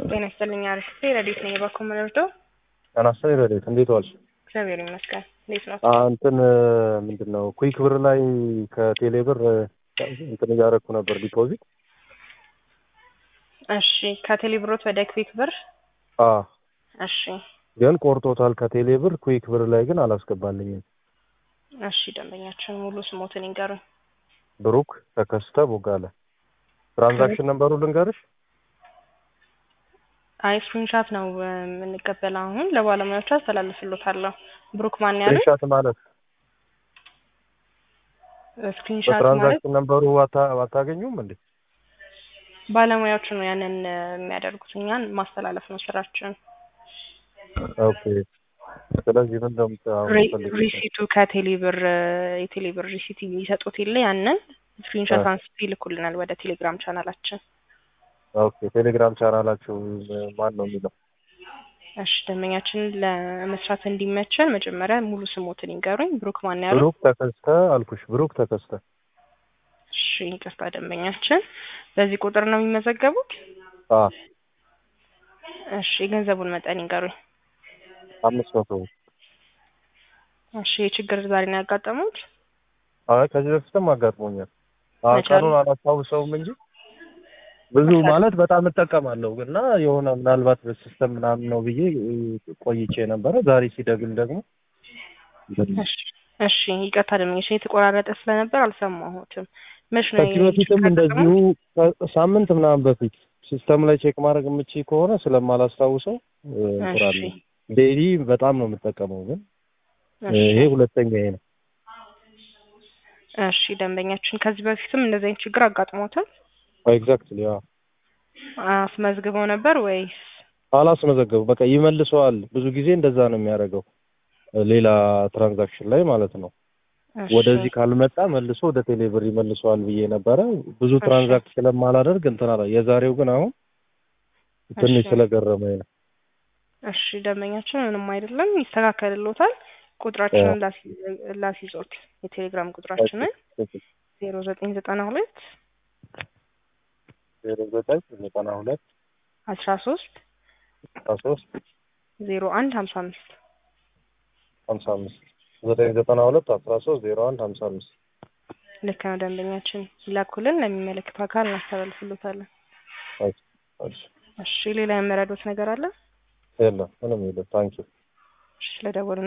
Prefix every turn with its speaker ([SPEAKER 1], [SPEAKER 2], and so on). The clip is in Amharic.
[SPEAKER 1] ጤና ይስጥልኝ። አሪፍ ረዴት ነኝ። የበኩል ምንርደው
[SPEAKER 2] አናሳ ረዴት እንዴት ዋልሽ?
[SPEAKER 1] እግዚአብሔር ይመስገን። እንዴት ነው?
[SPEAKER 2] እንትን ምንድን ነው ኩዊክ ብር ላይ ከቴሌ ብር እንትን እያደረኩ ነበር ዲፖዚት።
[SPEAKER 1] እሺ ከቴሌ ብሮት ወደ ክዊክ ብር
[SPEAKER 2] አ
[SPEAKER 1] እሺ
[SPEAKER 2] ግን ቆርጦታል ከቴሌ ብር ኩዊክ ብር ላይ ግን አላስገባልኝም።
[SPEAKER 1] እሺ ደንበኛችን ሙሉ ስሞትን ይንገሩኝ።
[SPEAKER 2] ብሩክ ተከስተ ቦጋለ። ትራንዛክሽን ነምበሩ ልንገርሽ?
[SPEAKER 1] አይ ስክሪንሻት ነው የምንቀበለው። አሁን ለባለሙያዎቹ አስተላልፍሎታለሁ። ብሩክ ማን ያሉ
[SPEAKER 2] ስክሪንሻት ማለት
[SPEAKER 1] ስክሪንሻት ማለት
[SPEAKER 2] በትራንዛክሽን ነምበሩ አታ- አታገኙም እንዴ?
[SPEAKER 1] ባለሙያዎቹ ነው ያንን የሚያደርጉት። እኛን ማስተላለፍ ነው ስራችን።
[SPEAKER 2] ኦኬ። ስለዚህ ምን እንደምታው
[SPEAKER 1] ሪ- ሪሲቱ ከቴሌ ብር የቴሌ ብር ሪሲት የሚሰጡት የለ ያንን ስክሪንሾት አንስቶ ይልኩልናል ወደ ቴሌግራም ቻናላችን።
[SPEAKER 2] ኦኬ። ቴሌግራም ቻናላችሁ ማን ነው የሚለው?
[SPEAKER 1] እሺ ደንበኛችን ለመስራት እንዲመቸን መጀመሪያ ሙሉ ስሞትን ይንገሩኝ። ብሩክ ማን ያሉ?
[SPEAKER 2] ብሩክ ተከስተ አልኩሽ። ብሩክ ተከስተ።
[SPEAKER 1] እሺ ይቅርታ ደንበኛችን በዚህ ቁጥር ነው የሚመዘገቡት?
[SPEAKER 2] አ
[SPEAKER 1] እሺ የገንዘቡን መጠን ይንገሩኝ።
[SPEAKER 2] አምስት መቶ
[SPEAKER 1] እሺ የችግር ዛሬ ነው ያጋጠሙት?
[SPEAKER 2] አይ ከዚህ በፊትም አጋጥሞኛል። አ
[SPEAKER 1] መቼ
[SPEAKER 2] ቀኑን አላስታውሰውም እንጂ ብዙ ማለት በጣም እጠቀማለሁ እና የሆነ ምናልባት በሲስተም ምናምን ነው ብዬ ቆይቼ ነበረ። ዛሬ ሲደግም ደግሞ
[SPEAKER 1] እሺ እሺ ይቅርታ ደንበኛችን የተቆራረጠ ስለነበር አልሰማሁትም። መች ነው
[SPEAKER 2] ከዚህ በፊትም እንደዚሁ ሳምንት ምናምን በፊት ሲስተም ላይ ቼክ ማድረግ የምችይ ከሆነ ስለማላስታውሰው እንቁራለ
[SPEAKER 1] እሺ
[SPEAKER 2] ዴይሊ በጣም ነው የምጠቀመው፣ ግን ይሄ ሁለተኛ ይሄ ነው።
[SPEAKER 1] እሺ ደንበኛችን ከዚህ በፊትም እንደዚህ አይነት ችግር አጋጥሞታል?
[SPEAKER 2] ኤግዛክትሊ ያ
[SPEAKER 1] አስመዝግበው ነበር ወይስ?
[SPEAKER 2] አላስመዘገቡ በቃ ይመልሰዋል። ብዙ ጊዜ እንደዛ ነው የሚያደርገው፣ ሌላ ትራንዛክሽን ላይ ማለት ነው።
[SPEAKER 1] እሺ፣
[SPEAKER 2] ወደዚህ ካልመጣ መልሶ ወደ ቴሌብር ይመልሰዋል ብዬ ነበረ። ብዙ ትራንዛክት ስለማላደርግ እንትን አላ የዛሬው ግን አሁን ትንሽ
[SPEAKER 1] እሺ።
[SPEAKER 2] ስለገረመኝ ነው።
[SPEAKER 1] እሺ ደንበኛችን ምንም አይደለም፣ ይስተካከልሎታል። ቁጥራችንን ላሲ- ላሲዞት የቴሌግራም ቁጥራችንን ዜሮ ዘጠኝ ዘጠና ሁለት
[SPEAKER 2] ዜሮ ዘጠኝ ዘጠና ሁለት
[SPEAKER 1] አስራ ሶስት
[SPEAKER 2] አስራ ሶስት
[SPEAKER 1] ዜሮ አንድ ሀምሳ አምስት
[SPEAKER 2] ሀምሳ አምስት ዘጠኝ ዘጠና ሁለት አስራ ሶስት ዜሮ አንድ ሀምሳ አምስት
[SPEAKER 1] ልክ ነው ደንበኛችን ይላኩልን፣ ለሚመለከተው አካል እናስተላልፍሎታለን። እሺ ሌላ የመረዶት ነገር አለ?
[SPEAKER 2] የለም ምንም የለም። ታንኪዩ
[SPEAKER 1] እሺ ስለደወሉ